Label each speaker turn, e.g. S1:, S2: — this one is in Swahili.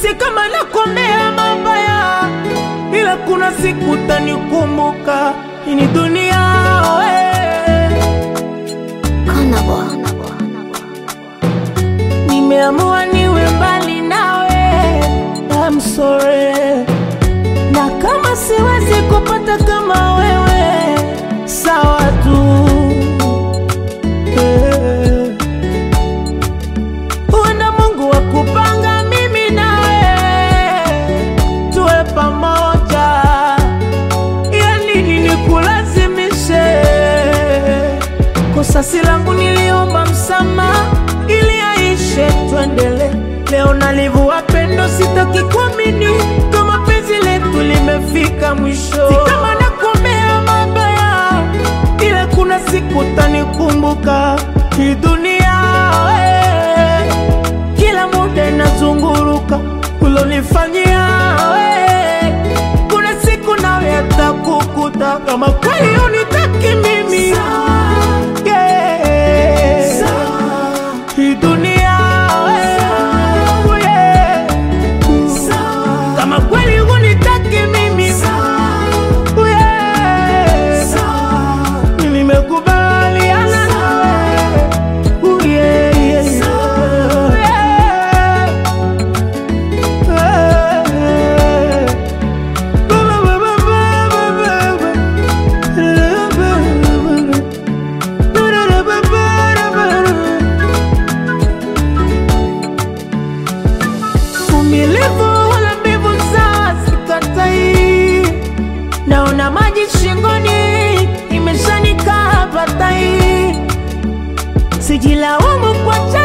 S1: si kama nakomea mabaya, ila kuna siku tanikumbuka. Hii ni dunia we. Nimeamua niwe mbali nawe, I'm sorry. Na kama siwezi kupata kama wewe, sawa tu. Eh. Huenda Mungu akupanga mimi nawe tuwe pamoja, ya nini nikulazimishe? Kosa si langu, niliomba msamaha ili aishe, tuendele. Leo nalivua pendo, sitaki kuamini kama penzi letu limefika mwisho. Si kama nakuombea mabaya, ila kuna siku tanikumbuka. Hii dunia we, kila muda inazunguruka, ulonifanyia we, kuna siku nawe atakukuta. Kama kweli unitaki mimi yeah. Hii dunia we, yeah. Kama kweli unitaki mimi yeah. Mimi nimekubaliana nawe Oh, yeah, yeah, yeah. Uvumilivu wala mbivu sawa, sikatai. Naona maji shingoni, imeshanikaa patai. Sijilaumu kwa